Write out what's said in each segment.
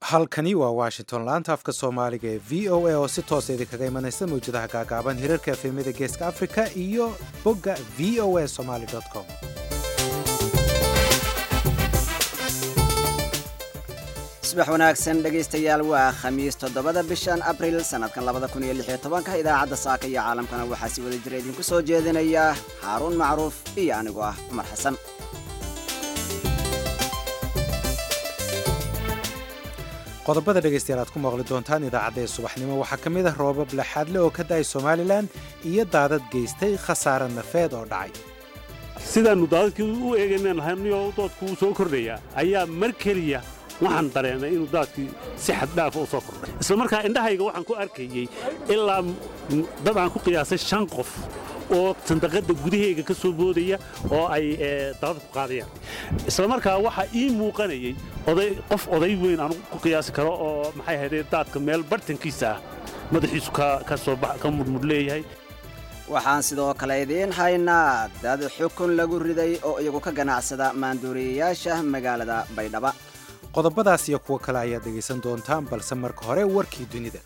halkani waa washington laanta afka soomaaliga ee v o a oo si toosa idinkaga imanaysa mawjadaha gaagaaban hirarka efemyada geeska africa iyo bogga v o a somaly com subax wanaagsan dhegaystayaal waa khamiis toddobada bishan abril sannadkan labada kun iyo lix iyo tobanka idaacadda saaka iyo caalamkana waxaa si wada jira idinku soo jeedinaya xaaruun macruuf iyo anigoo ah cumar xasan qodobada dhegaystayaal aad ku maqli doontaan idaacadda ee subaxnimo waxaa ka mid ah roobab laxaadle oo ka da-ay somalilan iyo daadad geystay khasaare nafeed oo dhacay sidaannu daadadkii u eegaynaan hayniyo doodkuu soo kordhayaa ayaa mar keliya waxaan dareemay inuu daadkii si xaddhaafa u soo kordhay isla markaa indhahayga waxaan ku arkayey ilaa dad aan ku qiyaasay shan qof oo sandaqadda gudaheyga ka soo boodaya oo ay daadad ku qaadayaan isla markaa waxaa ii muuqanayey oday qof oday weyn aan ku qiyaasi karo oo maxay ahaydee daadka meel bartankiisa ah madaxiisu ka soo ka mudmud leeyahay waxaan sidoo kale idiin haynaa dad xukun lagu riday oo iyagu ka ganacsada maanduuriyayaasha magaalada baydhaba qodobadaas iyo kuwo kale ayaad dhegaysan doontaan balse marka hore warkii dunida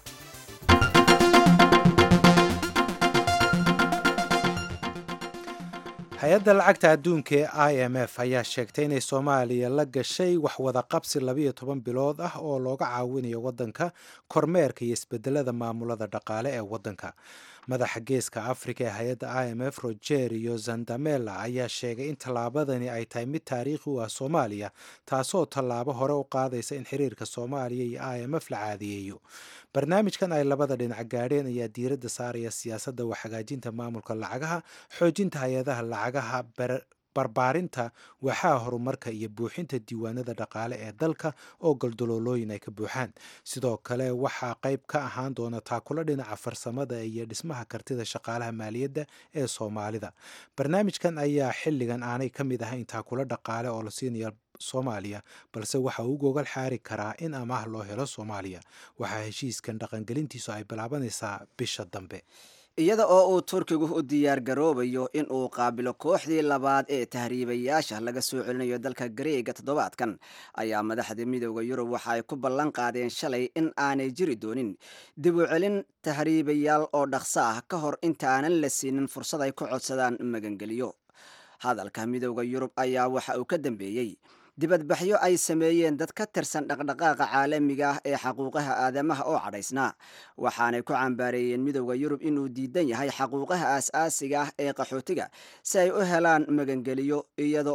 hay-adda lacagta adduunka ee i m f ayaa sheegtay inay soomaaliya la gashay waxwada qabsi labayo toban bilood ah oo looga caawinayo waddanka kormeerka iyo isbedelada maamulada dhaqaale ee waddanka madaxa geeska afrika ee hay-adda i m f rogerio zandamela ayaa sheegay in tallaabadani ay tahay mid taariikhi u ah soomaaliya taasoo tallaabo hore u qaadaysa in xiriirka soomaaliya iyo i m f la caadiyeeyo barnaamijkan ay labada dhinac gaadheen ayaa diiradda saaraya siyaasadda wax hagaajinta maamulka lacagaha xoojinta hay-adaha lacagaha barbaarinta waxaa horumarka iyo buuxinta diiwaanada dhaqaale ee dalka oo goldoloolooyin ay ka buuxaan sidoo kale waxaa qayb ka ahaan doona taakula dhinaca farsamada iyo dhismaha kartida shaqaalaha maaliyadda ee soomaalida barnaamijkan ayaa xilligan aanay ka mid ahayn taakula dhaqaale oo la siinayo soomaaliya balse waxa uu gogol xaari karaa in amaah loo helo soomaaliya waxaa heshiiskan dhaqangelintiisu ay bilaabanaysaa bisha dambe iyada oo uu turkigu u diyaar garoobayo in uu qaabilo kooxdii labaad ee tahriibayaasha laga soo celinayo dalka gareega toddobaadkan ayaa madaxda midooda yurub waxa ay ku ballan qaadeen shalay in aanay jiri doonin dib u celin tahriibayaal oo dhaqso ah ka hor intaanan la siinin fursad ay ku codsadaan magangeliyo hadalka midooda yurub ayaa waxa uu ka dambeeyey dibadbaxyo ay sameeyeen dad ka tirsan dhaqdhaqaaqa caalamiga ah ee xaquuqaha aadamaha oo cadhaysnaa waxaanay ku cambaareeyeen midowda yurub inuu diidan yahay xaquuqaha aas-aasiga ah ee qaxootiga si ay u helaan magangeliyo iyada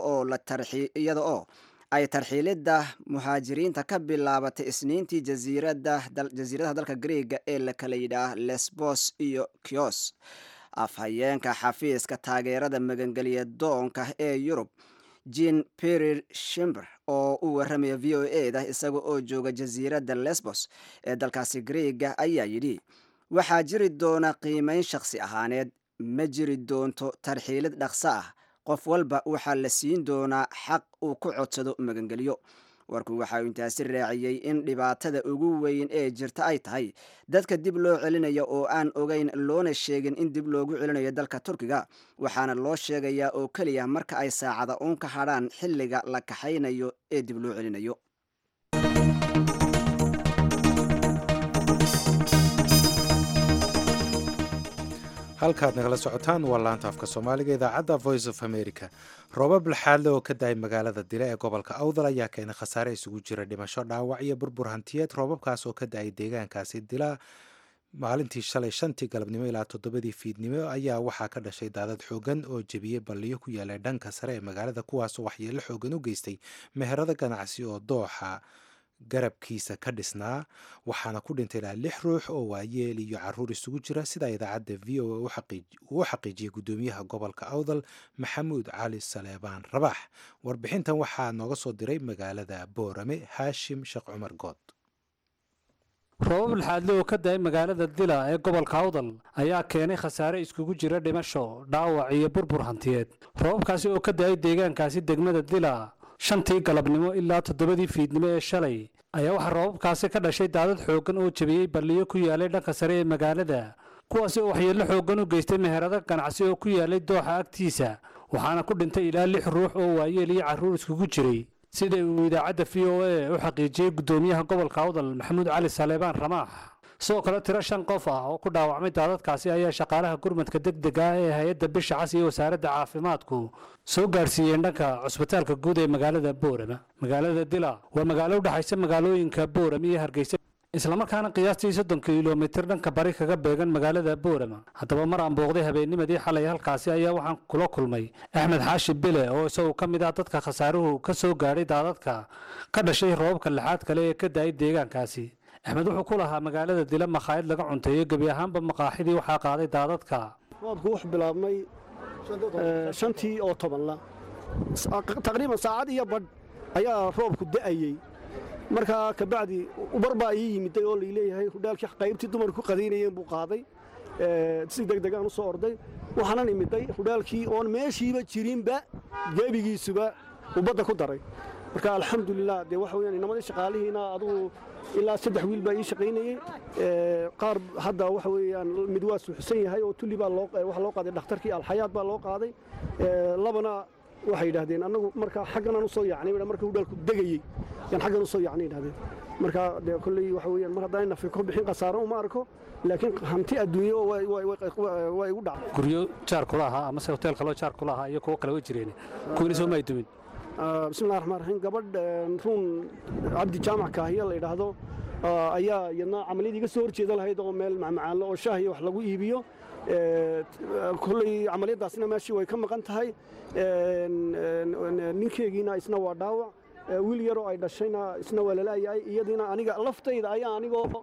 oo ay tarxiilidda muhaajiriinta ka bilaabatay isniintii jasiiradaha dalka greega ee la kala yidhaah lesbos iyo kios afhayeenka xafiiska taageerada magangeliya doonka ee yurub jean perir shimber oo u warramaya v o e da isaga oo jooga jasiiradda lesbos ee dalkaasi greega ayaa yidhi waxaa jiri doona qiimayn shakhsi ahaaneed ma jiri doonto tarxiilid dhaqso ah qof walba waxaa la siin doonaa xaq uu ku codsado magangeliyo warku waxa uu intaasi raaciyey in dhibaatada ugu weyn ee jirta ay tahay dadka dib loo celinayo oo aan ogeyn loona sheegin in dib loogu celinayo dalka turkiga waxaana loo sheegayaa oo keliya marka ay saacada uun ka hadhaan xilliga la kaxaynayo ee dib loo celinayo halkaad nagala socotaan waa laanta afka soomaaliga idaacadda voice of america roobab laxaadle oo ka da-ay magaalada dile ee gobolka awdal ayaa keenay khasaare isugu jira dhimasho dhaawac iyo burbur hantiyeed roobabkaas oo ka da-ay deegaankaasi dila maalintii shalay shantii galabnimo ilaa toddobadii fiidnimo ayaa waxaa ka dhashay daadad xoogan oo jebiyey balliyo ku yaalay dhanka sare ee magaalada kuwaasoo waxyeelo xoogan u geystay meherado ganacsi oo dooxa garabkiisa ka dhisnaa waxaana ku dhintay ilaa lix ruux oo waayeel iyo caruur isugu jira sida idaacadda v o a uu xaqiijiyey guddoomiyaha gobolka awdal maxamuud cali saleebaan rabax warbixintan waxaa nooga soo diray magaalada boorame haashim sheekh cumar good roobab laxaadle oo ka da-ay magaalada dila ee gobolka awdal ayaa keenay khasaare iskugu jira dhimasho dhaawac iyo burbur hantiyeed roobabkaasi oo ka da-ay deegaankaasi degmada dila shantii galabnimo ilaa toddobadii fiidnimo ee shalay ayaa waxaa roobabkaasi ka dhashay daadad xooggan oo jebiyey balliyo ku yaalay dhanka sare ee magaalada kuwaasi oo waxyeello xooggan u geystay meherado ganacsi oo ku yaalay dooxa agtiisa waxaana ku dhintay ilaa lix ruux oo waayeel iyo carruur iskugu jiray sida uu idaacadda v o a u xaqiijiyey guddoomiyaha gobolka awdal maxamuud cali saleebaan ramaax sidoo kale tiro shan qof ah oo ku dhaawacmay daadadkaasi ayaa shaqaalaha gurmadka degdega ah ee hay-adda bisha cas iyo wasaaradda caafimaadku soo gaadhsiiyeen dhanka cusbitaalka guud ee magaalada boorama magaalada dila waa magaalo u dhexaysa magaalooyinka boorama iyo hargeysa islamarkaana qiyaastii soddon kilomitir dhanka bari kaga beegan magaalada boorama haddaba mar aan booqday habeennimadii xalay halkaasi ayaa waxaan kula kulmay axmed xaashi bile oo isagu ka mid ah dadka khasaaruhu ka soo gaadhay daadadka ka dhashay roobabka lixaad kale ee ka daayay deegaankaasi axmed wuxuu ku lahaa magaalada dila makhaayad laga cunteeyo gebi ahaanba maqaaxidii waxaa qaaday daadadka roobku wuxuu bilaabmay shantii oo tobanla taqriiban saacad iyo badh ayaa roobku da'ayey markaa kabacdi ubar baa ii yimiday oo laileeyahay hudhaalkii qaybtii dumarku qadaynayeen buu qaaday si degdegaan u soo orday waxaanan imiday hudhaalkii oon meeshiiba jirinba geebigiisuba uu badda ku daray marka alxamdulilah dee waxa weyaan inamadii shaqaalihiina adugu ilaa saddex wiil baa ii shaqaynayey qaar hadda waxa weeyaan mid waa suuxsan yahay oo tulli baa waxa loo qaaday dhakhtarkii alxayaad baa loo qaaday labana waxay yidhahdeen annagu markaa xagganan u soo yacnay marka hudhaalku degayey yaan xaggan u soo yacnay yidhahdeen marka dee kolley waxa weeyaan mar haddaan nafi ku bixin khasaaro uma arko laakiin hanti adduunye oo waa igu dhacday guryo jaar kula ahaa amase hotel kaloo jaar kula ahaa iyo kuwo kale way jireen kuwina soo may dumin bismillahi raxmaan raxiim gabadh ruun cabdi jaamac kaahiya la yidhaahdo ayaa iyadna camaliyad iga soo horjeeda lahayd oo meel macmacaanlo oo shaah iyo wax lagu iibiyo kolley camaliyaddaasna meeshii way ka maqan tahay ninkeegiina isna waa dhaawac wiil yaroo ay dhashayna isna waa lalaayahay iyadiina aniga laftayda ayaa anigoo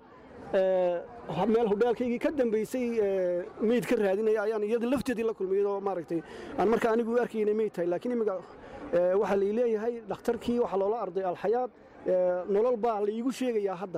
meel hudhaalkaygii ka dambaysay meyd ka raadinaya ayaan iyada lafteedii la kulmay iyadoo maaragtay aan marka anigu u arkayna meyd tahay laakiin imika waxaa lai leeyahay dhakhtarkii waxaa loola arday alxayaad nolol baa laiigu sheegayaa hadda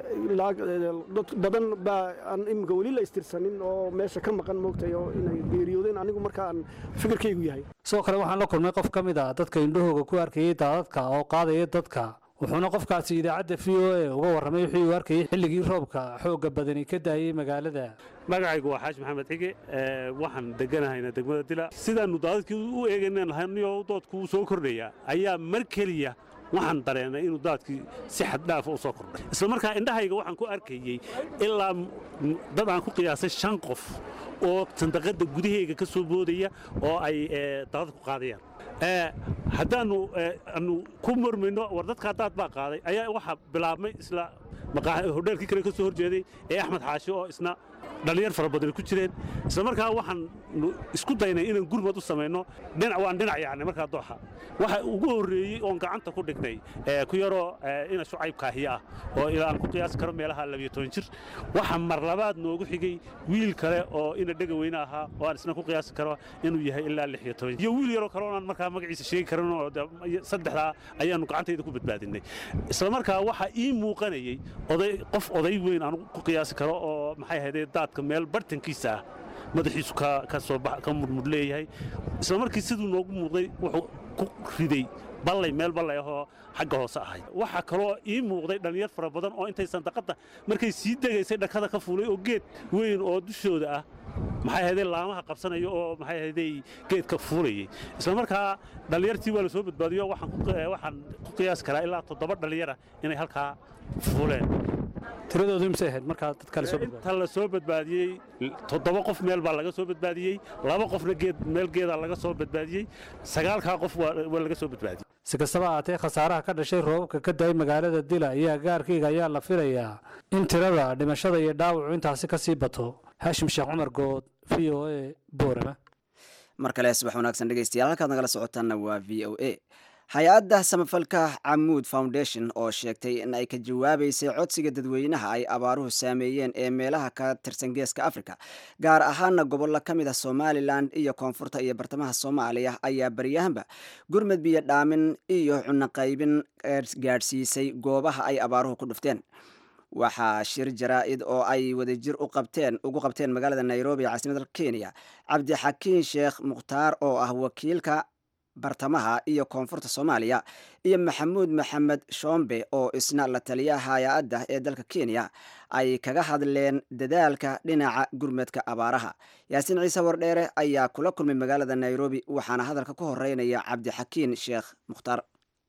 dad badan baa aan imika weli la istirsanin oo meesha ka maqan moogtay oo inay geeriyoodeen anigu marka aan fikirkaygu yahay sidoo kale waxaan la kulmay qof ka mid a dadka indhahooga ku arkayey daadadka oo qaadaya dadka wuxuuna qofkaasi idaacadda v o a uga warramay wixii uu arkayey xilligii roobka xoogga badani ka daayey magaalada magacaygu waa xaaji maxamed xige waxaan deganahayna degmada dila sidaannu daadadkii u eegayna lahaynyo doodku soo kordhaya ayaa mar keliya waxaan dareenay inuu daadkii si xaddhaafa u soo kordhay isla markaa indhahayga waxaan ku arkayey ilaa dad aan ku qiyaasay shan qof oo sandaqadda gudaheyga ka soo boodaya oo ay daadad ku qaadayaan haddaannu aanu ku murmayno war dadkaa daad baa qaaday ayaa waxaa bilaabmay isla hodheelkii kale ka soo horjeeday ee axmed xaashi oo isna dhallinyar fara badan ku jireen isla markaa waxaan isku daynay inaan gurmad u samayno dhinac waan dhinac yacni markaa dooxa waxa ugu horreeyey oon gacanta ku dhignay ku yaroo ina shucayb kaahiya ah oo ilaa aan ku qiyaasi karo meelaha labiyo toban jir waxa mar labaad noogu xigay wiil kale oo ina dhega weyne ahaa oo aan isna ku qiyaasi karo inuu yahay ilaa lix iyo toban iyo wiil yaroo kale oonaan markaa magaciisa sheegi karin oo saddexdaa ayaannu gacantayda ku badbaadinay isla markaa waxaa ii muuqanayey oday qof oday weyn aan ku qiyaasi karo oo maxay ahaydee daadka meel bartankiisa ah madaxiisu ka soo ka mudmud leeyahay isla markii siduu noogu muuqday wuxuu ku riday ballay meel ballay ahoo xagga hoose ahayd waxaa kaloo ii muuqday dhallinyar fara badan oo intay sandaqadda markay sii degaysay dhakada ka fuulay oo geed weyn oo dushooda ah maxay ahaydee laamaha qabsanaya oo maxay ahaydee geedka fuulayay isla markaa dhallinyartii waa la soo badbaadiyo waxaan ku qiyaasi karaa ilaa toddoba dhallinyara inay halkaa fuuleen tiradoodu imse ahayd markaa dadka lasoo badbaadiyey inta la soo badbaadiyey toddoba qof meel baa laga soo badbaadiyey laba qofna geed meel geedaa laga soo badbaadiyey sagaalkaa qof waa laga soo badbaadiyey si kastaba ahaatee khasaaraha ka dhashay roobabka ka daayay magaalada dila iyo agaarkayga ayaa la filayaa in tirada dhimashada iyo dhaawacu intaasi ka sii bato haashim sheekh cumar good v o a boorama mar kale subax wanaagsan dhegeystayaal halkaad nagala socotaanna waa v o a hay-adda samafalka camuud foundation oo sheegtay in ay ka jawaabaysay codsiga dadweynaha ay abaaruhu saameeyeen ee meelaha ka tirsan geeska africa gaar ahaana gobollo ka mid ah somalilan iyo koonfurta iyo bartamaha soomaaliya ayaa baryahanba gurmad biyo dhaamin iyo cunaqaybin gaadhsiisay goobaha ay abaaruhu ku dhufteen waxaa shir jaraa-id oo ay wadajir u qabteen ugu qabteen magaalada nairobi ee caasimadda kenya cabdixakiin sheekh mukhtaar oo ah wakiilka bartamaha iyo koonfurta soomaaliya iyo maxamuud maxamed shombe oo isna la taliyaha hay-adda ee dalka kenya ay kaga hadleen dadaalka dhinaca gurmadka abaaraha yaasiin ciise wardheere ayaa kula kulmay magaalada nairobi waxaana hadalka ku horeynaya cabdixakiin sheekh mukhtaar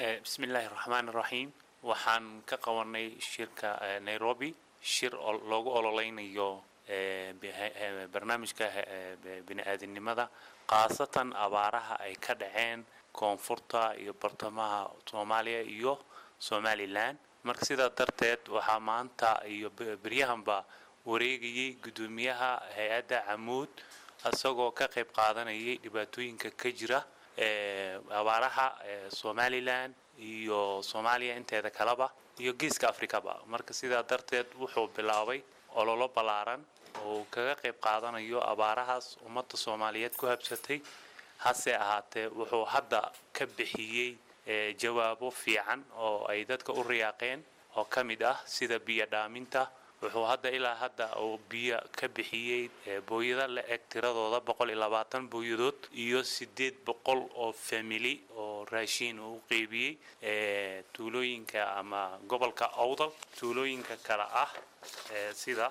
bismi illaahi raxmaan iraxiim waxaan ka qabanay shirka nairobi shir loogu ololeynayo barnaamijka bini-aadinimada khaasatan abaaraha ay ka dhaceen koonfurta iyo bartamaha soomaaliya iyo somalilan marka sidaa darteed waxaa maanta iyo beryahanba wareegayay guddoomiyaha hay-adda camuud isagoo ka qayb qaadanayay dhibaatooyinka ka jira abaaraha somalilan iyo soomaaliya inteeda kaleba iyo geeska afrikaba marka sidaa darteed wuxuu bilaabay ololo ballaaran oo kaga qayb qaadanayo abaarahaas ummadda soomaaliyeed ku habsatay hase ahaatee wuxuu hadda ka bixiyey jawaabo fiican oo ay dadka u riyaaqeen oo ka mid ah sida biyo dhaaminta wuxuu hadda ilaa hadda uu biyo ka bixiyey booyada la eg tiradooda boqol iyo labaatan booyadood iyo sideed boqol oo famili oo raashiin uu u qeybiyey tuulooyinka ama gobolka awdal tuulooyinka kale ah sida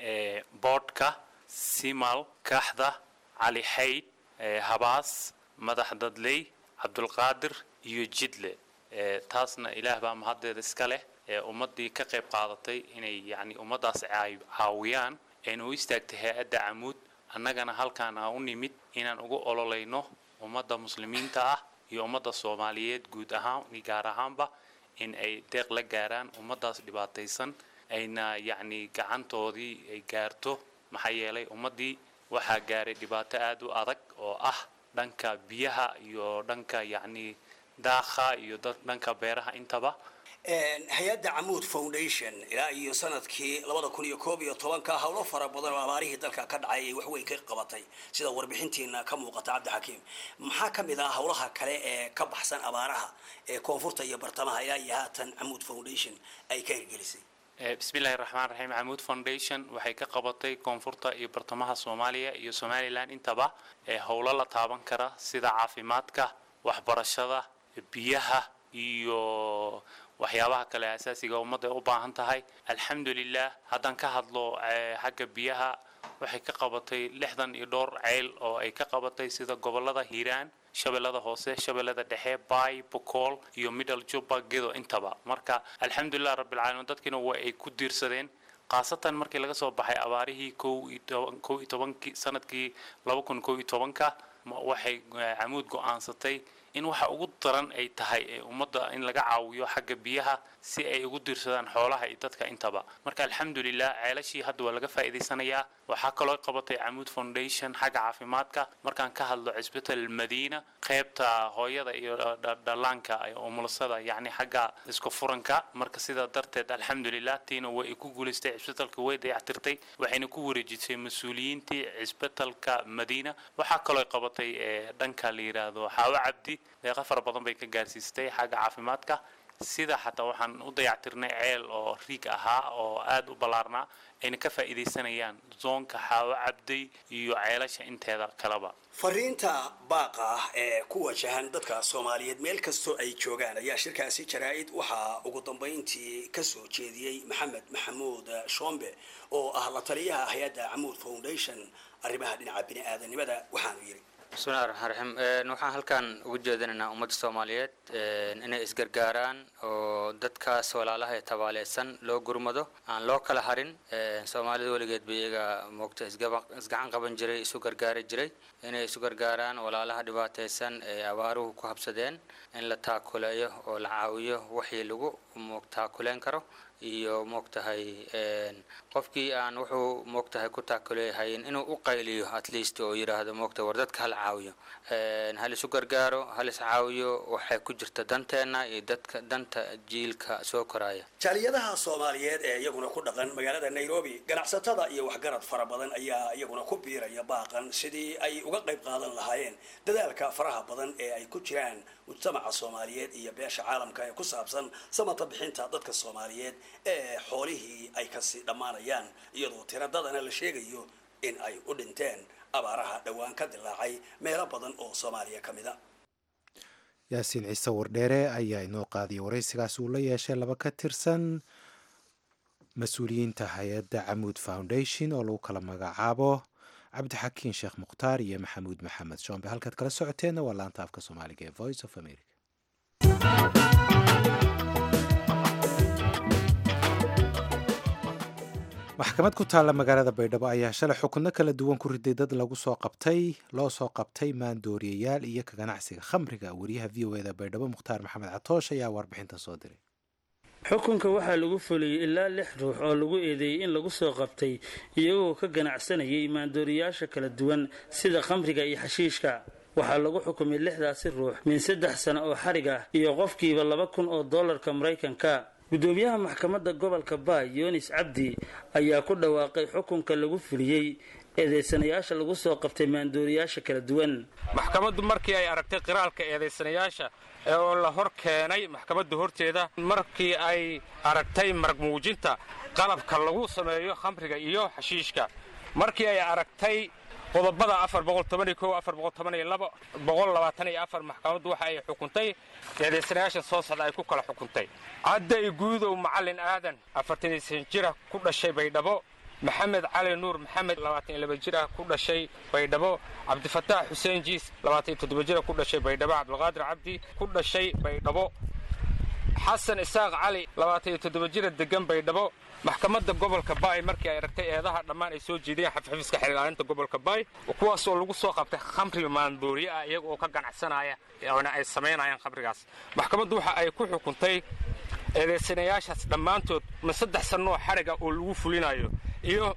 boodhka simal kaxda cali xayd habaas madax dadley cabdulqaadir iyo jidle taasna ilaah baa mahaddeeda iska leh ummaddii ka qayb qaadatay inay yacni ummaddaas caawiyaan ayna u istaagtay hay-adda camuud annagana halkaan aan u nimid inaan ugu ololeyno ummadda muslimiinta ah iyo ummadda soomaaliyeed guud ahaan gaar ahaanba in ay deeq la gaaraan ummaddaas dhibaataysan ayna yacni gacantoodii ay gaarto maxaa yeelay ummaddii waxaa gaaray dhibaato aada u adag oo ah dhanka biyaha iyo dhanka yacni daakha iyo dhanka beeraha intaba hay-adda camuud foundation ilaa iyo sanadkii labada kun iyo koob iyo tobanka howlo fara badan oo abaarihii dalka ka dhacay ay waxweyn ka qabatay sida warbixintiina ka muuqata cabdixakiim maxaa ka mid ah howlaha kale ee ka baxsan abaaraha ee koonfurta iyo bartamaha ilaa iyo haatan camuud foundation ay ka hirgelisay bismi illaahi raxmaan raxiim camuud foundation waxay ka qabatay koonfurta iyo bartamaha soomaaliya iyo somalilan intaba howlo la taaban kara sida caafimaadka waxbarashada biyaha iyo waxyaabaha kale asaasiga ummadda ay u baahan tahay alxamdulilah haddaan ka hadlo xagga biyaha waxay ka qabatay lixdan iyo dhowr ceyl oo ay ka qabatay sida gobolada hiiraan shabeellada hoose shabeellada dhexe bay bokool iyo middle juba gedo intaba marka alxamdulilah rabbilcaalamiin dadkiina waa ay ku diirsadeen khaasatan markii laga soo baxay abaarihii kow iyo tobankii sanadkii laba kun kow iyo tobanka waxay camuud go-aansatay in waxa ugu daran ay tahay ummadda in laga caawiyo xagga biyaha si ay ugu diirsadaan xoolaha iyo dadka intaba marka alxamdulilah ceelashii hadda waa laga faa'iidaysanayaa waxaa kaloo qabatay camuud foundation xagga caafimaadka markaan ka hadlo cisbital madiina qaybta hooyada iyo dhallaanka umulasada yacni xagga isku furanka marka sidaa darteed alxamdulilah tiina way ku guulaystay cisbitalka way dayactirtay waxayna ku wareejisay mas-uuliyiintii cisbitalka madiina waxaa kaloo qabatay dhanka la yidhaahdo xaawo cabdi deeqa fara badan bay ka gaarsiistay xagga caafimaadka sida xataa waxaan u dayactirnay ceel oo riig ahaa oo aada u ballaarnaa ayna ka faa'iidaysanayaan zoonka xaawo cabday iyo ceelasha inteeda kaleba fariinta baaqa ah ee ku wajahan dadka soomaaliyeed meel kastoo ay joogaan ayaa shirkaasi jaraa-id waxaa ugu dambayntii kasoo jeediyey maxamed maxamuud shombe oo ah la taliyaha hay-adda camuud foundation arrimaha dhinaca bini-aadanimada waxaanu yidhi bismillahi raxmaan raxiim waxaan halkan ugu jeedinaynaa ummadda soomaaliyeed inay isgargaaraan oo dadkaas walaalaha ee tabaaleysan loo gurmado aan loo kala harin soomaalida weligeed ba iyaga moogta isgacan qaban jiray isu gargaari jiray inay isu gargaaraan walaalaha dhibaateysan ee abaaruhu ku habsadeen in la taakuleeyo oo la caawiyo wixii lagu moog taakuleen karo iyo moogtahay qofkii aan wuxuu moogtahay ku taakuleeyahayn inuu u qayliyo at least oo yidhaahdo moogta war dadka hala caawiyo hal isu gargaaro hal is caawiyo waxay ku jirta danteenna iyo dadka danta jiilka soo koraya jaaliyadaha soomaaliyeed ee iyaguna ku dhaqan magaalada nairobi ganacsatada iyo waxgarad fara badan ayaa iyaguna ku biiraya baaqan sidii ay uga qayb qaadan lahaayeen dadaalka faraha badan ee ay ku jiraan mujtamaca soomaaliyeed iyo beesha caalamka ee ku saabsan samata bixinta dadka soomaaliyeed ee xoolihii ay kasii dhammaanayaan iyadoo tiradadana la sheegayo in ay u dhinteen abaaraha dhowaan ka dilaacay meelo badan oo soomaaliya ka mid a yaasiin ciise wardheere ayaa inoo qaadiyay waraysigaas uu la yeeshay laba ka tirsan mas-uuliyiinta hay-adda camuud foundation oo lagu kala magacaabo cabdixakiin sheekh mukhtaar iyo maxamuud maxamed shoombe halkaad kala socoteenna waa laanta afka soomaaliga ee voice of america maxkamad ku taalla magaalada baydhabo ayaa shalay xukunno kala duwan ku riday dad lagu soo qabtay loo soo qabtay maandooriyayaal iyo ka ganacsiga khamriga wariyaha v o eda baydhabo mukhtaar maxamed catoosh ayaa warbixinta soo diray xukunka waxaa lagu fuliyey ilaa lix ruux oo lagu eedeeyey in lagu soo qabtay iyagoo ka ganacsanayay maandooriyaasha kala duwan sida khamriga iyo xashiishka waxaa lagu xukumay lixdaasi ruux min saddex sano oo xarig ah iyo qofkiiba laba kun oo dollarka maraykanka gudoomiyaha maxkamadda gobolka baay yunis cabdi ayaa ku dhawaaqay xukunka lagu fuliyey eedeysanayaasha lagu soo qabtay maandooriyaasha kala duwan maxkamaddu markii ay aragtay qiraalka eedaysanayaasha ee oo la hor keenay maxkamadda horteeda markii ay aragtay marag muujinta qalabka lagu sameeyo khamriga iyo xashiishka markii ay aragtay qodobada maxkamaddu waxa ay xukuntay eedaysanayaashan soo socda ay ku kala xukuntay cadday guudow macallin aadan afartanisan jira ku dhashay baydhabo maxamed cali nuur maxamed jira ku dhashay baydhabo cabdifataax xuseen jiis jira ku dhashay baydhabo cabdulqaadir cabdi ku dhashay baydhabo xasan isaaq cali jira degan baydhabo maxkamadda gobolka baay markii ay aragtay eedaha dhammaan ay soo jeediyeen xafxafiiska xiriiraalinta gobolka baay kuwaas oo lagu soo qabtay khamri maandooriye ah iyaga oo ka ganacsanaya oona ay samaynayaan khamrigaas maxkamaddu waxa ay ku xukuntay eedaysanayaashaas dhammaantood min saddex sannoo xariga oo lagu fulinayo iyo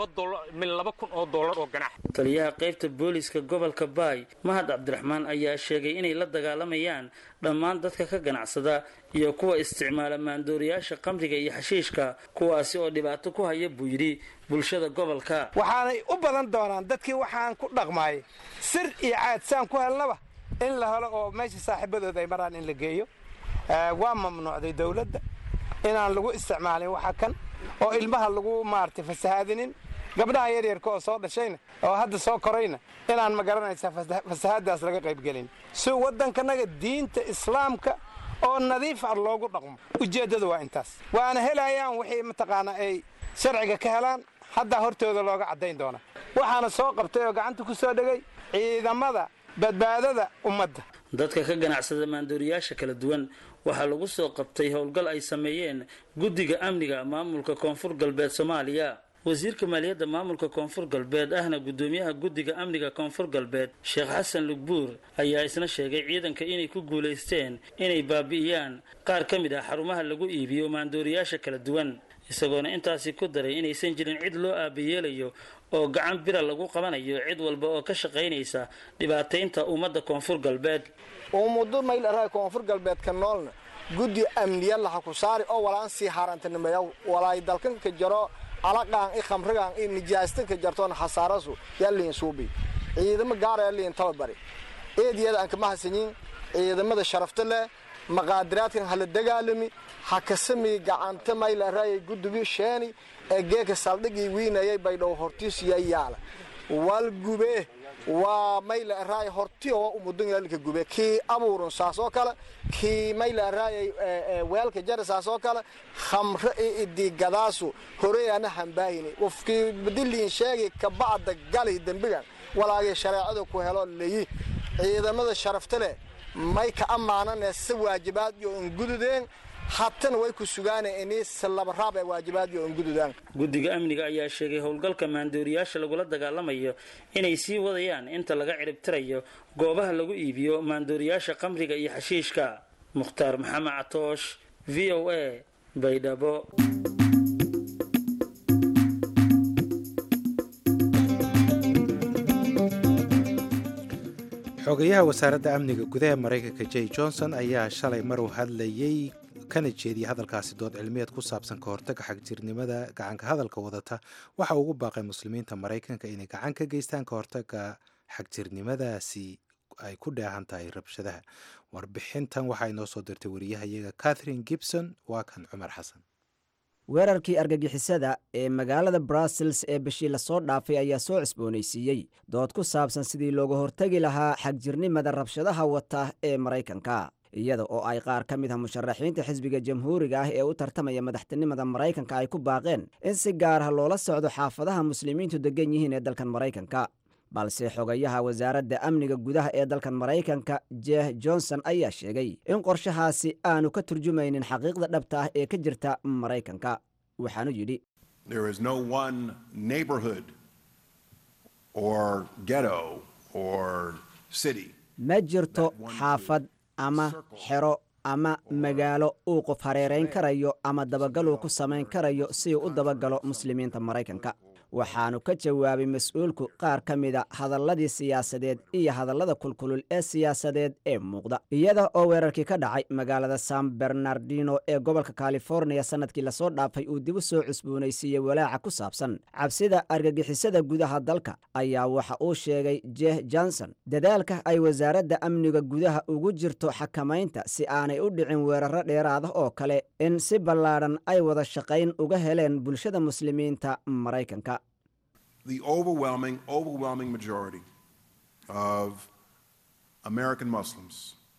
min laba kun oo dollar oo ganax taliyaha qaybta booliiska gobolka baay mahad cabdiraxmaan ayaa sheegay inay la dagaalamayaan dhammaan dadka ka ganacsada iyo kuwa isticmaala maandooriyaasha khamriga iyo xashiishka kuwaasi oo dhibaato ku haya buu yidhi bulshada gobolka waxaanay u badan doonaan dadkii waxaan ku dhaqmaayay sir iyo caadsaan ku helnaba in la helo oo meesha saaxiibadooda ay maraan in la geeyo waa mamnuucday dowladda inaan lagu isticmaalin waxa kan oo ilmaha lagu maaragtay fasahaadinin gabdhaha yaryarka oo soo dhashayna oo hadda soo korayna inaan ma garanaysaa fasahaadaas laga qaybgelin si waddankanaga diinta islaamka oo nadiif ah loogu dhaqmo ujeeddadu waa intaas waana helayaan wixii mataqaanaa ay sharciga ka helaan haddaa hortooda looga caddayn doona waxaana soo qabtay oo gacanta ku soo dhegay ciidamada badbaadada ummadda dadka ka ganacsada maandooriyaasha kala duwan waxaa lagu soo qabtay howlgal ay sameeyeen guddiga amniga maamulka koonfur galbeed soomaaliya wasiirka maaliyadda maamulka koonfur galbeed ahna gudoomiyaha guddiga amniga koonfur galbeed sheekh xasan lugbuur ayaa isna sheegay ciidanka inay ku guulaysteen inay baabi'iyaan qaar ka mid ah xarumaha lagu iibiyo maandooriyaasha kala duwan isagoona intaasi ku daray inaysan jirin cid loo aabayeelayo oo gacan bira lagu qabanayo cid walba oo ka shaqaynaysa dhibaataynta ummadda koonfur galbeed ummudo maylaraa koonfur galbeedka noolna guddi amniya laha ku saari oo walaan sii haarantanimeeya walaay dalkanka jaro alaqaan i khamrigaan i nijaastanka jartoona hasaarasu yaa liin suubi ciidamo gaaraya liin tababari eediyada aan kama hasanyin ciidamada sharafta leh maqaadiraadkan hala dagaalami ha kasami gacanta maylaraya guddigii sheeni ee geeka saldhigii wiinayay baydhow hortiisiya yaala wal gube waa mayla araay horti oo umudun yaalka gube kii abuurun saas oo kale kii mayla araay weelka jara saas oo kale khamre i idigadaasu horeeyana hambaahini qofkii badiliin sheegi ka bacda gali dembigan walaagii shareecada ku helo leeyi ciidamada sharafta leh may ka ammaanane si waajibaad iyo ungududeen hatana way ku sugaan inii salabaraab ee waajibaad iyo ungududaan guddiga amniga ayaa sheegay howlgalka maandooriyaasha lagula dagaalamayo inay sii wadayaan inta laga ciribtirayo goobaha lagu iibiyo maandooriyaasha khamriga iyo xashiishka mukhtaar maxamed catoosh v o a baydhabo xogayaha wasaaradda amniga gudaha maraykanka j johnson ayaa shalay maruu hadlayey kana jeediyay hadalkaasi dood cilmiyeed ku saabsan ka hortaga xagjirnimada gacanka hadalka wadata waxa ugu baaqay muslimiinta maraykanka inay gacan ka geystaan ka hortaga xagjirnimadaasi ay ku dheehan tahay rabshadaha warbixintan waxaa inoo soo dirtay wariyahayaga catherine gibson waa kan cumar xasan weerarkii argagixisada ee magaalada brussels ee bishii lasoo dhaafay ayaa soo cusboonaysiiyey dood ku saabsan sidii looga hortegi lahaa xagjirnimada rabshadaha wata ee maraykanka iyada oo ay qaar ka mid ah musharaxiinta xisbiga jamhuuriga ah ee u tartamaya madaxtinimada maraykanka ay ku baaqeen in si gaar ah loola socdo xaafadaha muslimiintu degan yihiin ee dalkan maraykanka balse xogayaha wasaaradda amniga gudaha ee dalkan maraykanka jeh johnson ayaa sheegay in qorshahaasi aanu ka turjumaynin xaqiiqda dhabta ah ee ka jirta maraykanka waxaanu yidhi There is no one neighborhood or ghetto or city ma jirto xaafad ama xero ama magaalo uu qof hareerayn karayo ama dabagaluu ku samayn karayo si uu u dabagalo muslimiinta maraykanka waxaanu ka jawaabay mas-uulku qaar ka mida hadalladii siyaasadeed iyo hadallada kulkulul ee siyaasadeed ee muuqda iyada oo weerarkii ka dhacay magaalada san bernardino ee gobolka californiya sannadkii lasoo dhaafay uu dib u soo cusboonaysiiyey walaaca ku saabsan cabsida argagixisada gudaha dalka ayaa waxa uu sheegay jeh johnson dadaalka ay wasaaradda amniga gudaha ugu jirto xakamaynta si aanay u dhicin weeraro dheeraada oo kale in si ballaadhan ay wada shaqayn uga heleen bulshada muslimiinta maraykanka the overwhelming, overwhelming majority of American Muslims,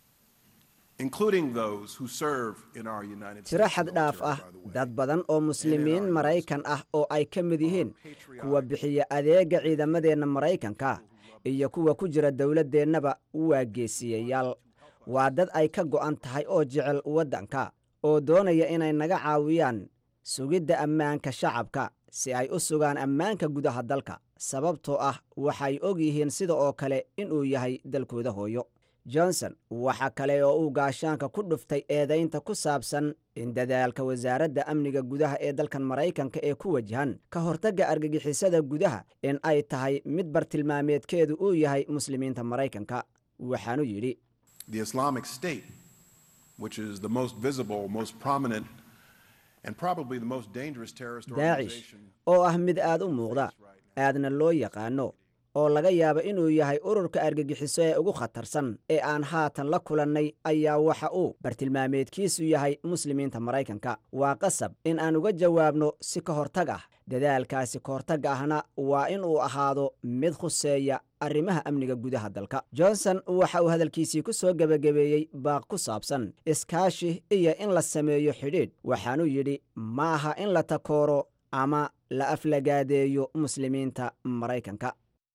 including those who serve in our United tiro States. xad dhaaf ah dad badan oo muslimiin maraykan ah oo ay ka mid yihiin kuwa bixiya adeega ciidamadeenna maraykanka iyo kuwa ku jira dowladdeennaba waa geesiyayaal waa dad ay ka go'an tahay oo jecel waddanka oo doonaya inay naga caawiyaan sugidda ammaanka shacabka si ay u sugaan ammaanka gudaha dalka sababtoo ah waxay og yihiin sida oo kale inuu yahay dalkooda hooyo johnson waxa kale oo uu gaashaanka ku dhuftay eedaynta ku saabsan in dadaalka wasaaradda amniga gudaha ee dalkan maraykanka ee ku wajahan ka hortagga argagixisada gudaha in ay tahay mid bartilmaameedkeedu uu yahay muslimiinta maraykanka waxaanu yidhi The Islamic State, which is the most visible, most prominent, and probably the most dangerous terrorist daacish organization. oo ah mid aad u muuqda aadna loo yaqaano oo laga yaabo inuu yahay ururka argagixiso ee ugu khatarsan ee aan haatan la kulannay ayaa waxa uu bartilmaameedkiisu yahay muslimiinta maraykanka waa qasab in aan uga jawaabno si ka hortag ah dadaalkaasi ka hortagga ahna waa in uu ahaado mid khuseeya arrimaha amniga gudaha dalka johnson waxa uu hadalkiisii ku soo gebagabeeyey baaq ku saabsan iskaashi iyo in la sameeyo xidhiidh waxaanuu yidhi ma aha in la takooro ama la aflagaadeeyo muslimiinta maraykanka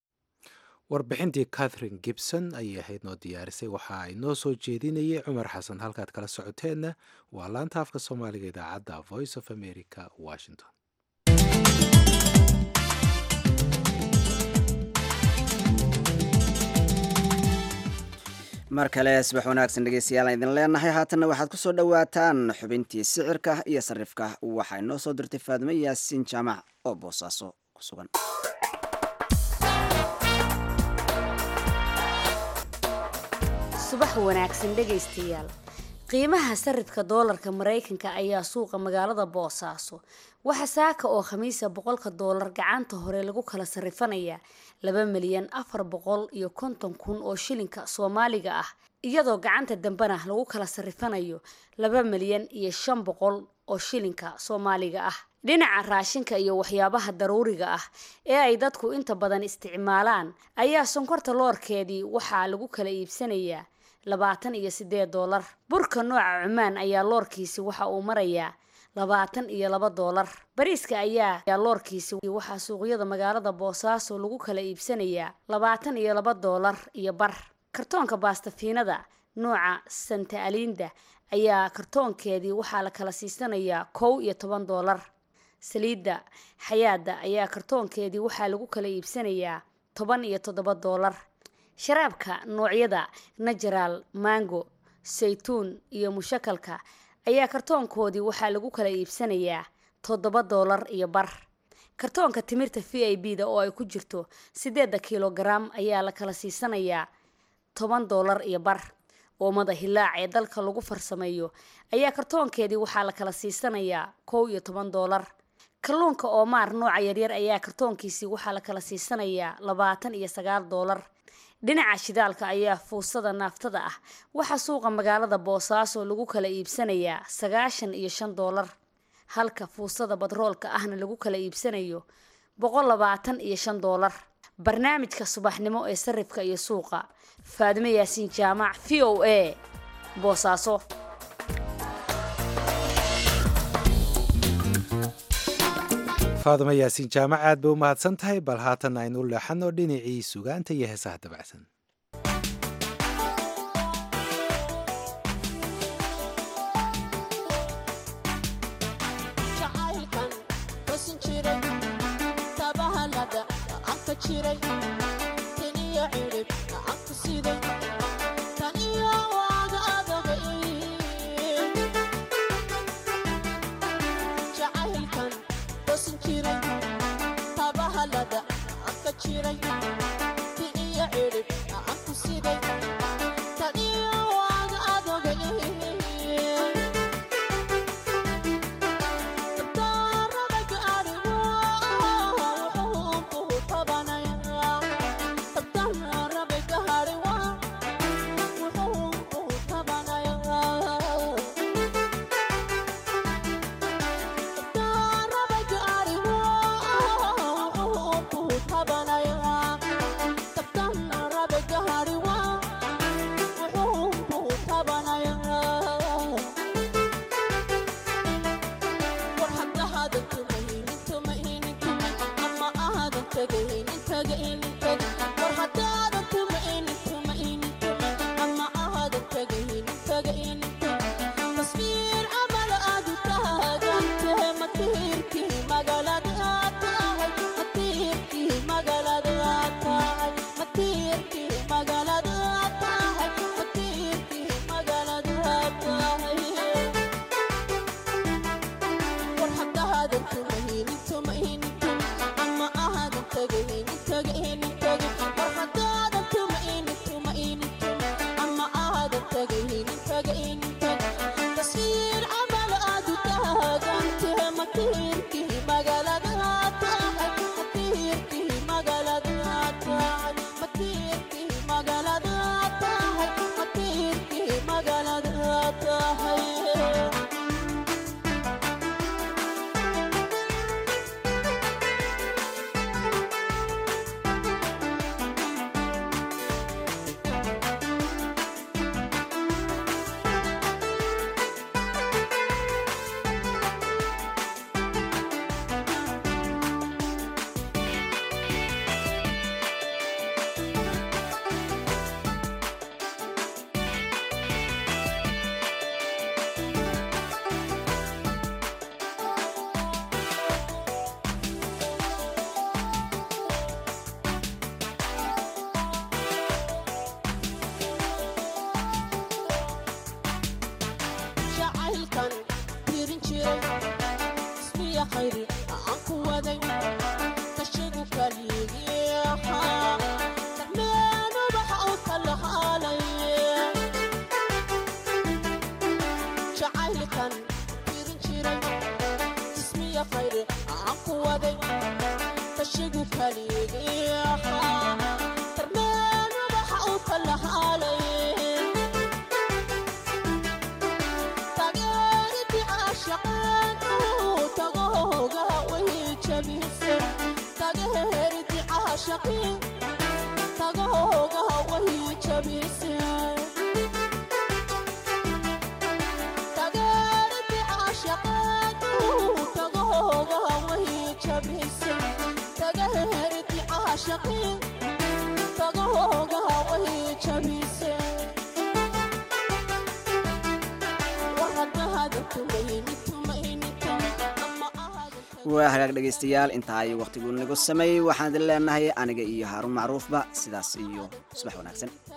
warbixintii catherine gibson ayay ahayd noo diyaarisay waxa ay noo soo jeedinayay cumar xasan halkaad kala socoteenna waa laanta afka soomaaliga idaacadda voice of america washington mar kale subax wanaagsan dhegeystayaal aan idin leenahay haatanna waxaad ku soo dhowaataan xubintii sicirka iyo sarifka waxaa inoo soo dirtay faadimo yaasiin jaamac oo boosaaso ku sugan subax wanaagsan dhegaystayaal qiimaha sarifka doolarka maraykanka ayaa suuqa magaalada boosaaso waxa saaka oo khamiisa boqolka doolar gacanta hore lagu kala sarifanayaa laba milyan afar boqol iyo konton kun oo shilinka soomaaliga ah iyadoo gacanta dambena lagu kala sarifanayo laba milyan iyo shan boqol oo shilinka soomaaliga ah dhinaca raashinka iyo waxyaabaha daruuriga ah ee ay dadku inta badan isticmaalaan ayaa sonkorta loorkeedii waxaa lagu kala iibsanayaa labaatan iyo sideed doolar burka nooca cumaan ayaa loorkiisi waxa uu marayaa labaatan iyo laba doolar bariiska ayaa loorkiisi waxaa suuqyada magaalada boosaaso lagu kala iibsanayaa labaatan iyo laba doolar iyo bar kartoonka baastafiinada nooca santa alinda ayaa kartoonkeedii waxaa la kala siisanayaa kow iyo toban doolar saliidda xayaada ayaa kartoonkeedii waxaa lagu kala iibsanayaa toban iyo toddoba doolar sharaabka noocyada najaraal mango saytuun iyo mushakalka ayaa kartoonkoodii waxaa lagu kala iibsanayaa toddoba doolar iyo bar kartoonka timirta v i b da oo ay ku jirto sideeda kilogaram ayaa la kala siisanayaa toban doolar iyo bar oomada hilaac ee dalka lagu farsameeyo ayaa kartoonkeedii waxaa la kala siisanayaa kow iyo toban doolar kalluunka oomaar nooca yaryar ayaa kartoonkiisii waxaa la kala siisanayaa labaatan iyo sagaal doolar dhinaca shidaalka ayaa fuusada naaftada ah waxaa suuqa magaalada boosaaso lagu kala iibsanayaa sagaashan iyo shan doolar halka fuusada badroolka ahna lagu kala iibsanayo boqol labaatan iyo shan doolar barnaamijka subaxnimo ee sarifka iyo suuqa faadimo yaasiin jaamac v o a boosaaso faaduma yaasiin jaamac aad bay u mahadsan tahay bal haatan aynu u leexano dhinacii sugaanta iyo heesaha dabacsan waa hagaag dhegaystayaal intaa ay wakhtigu nagu sameeyey waxaan idin leenahay aniga iyo haaruun macruufba sidaas iyo subax wanaagsan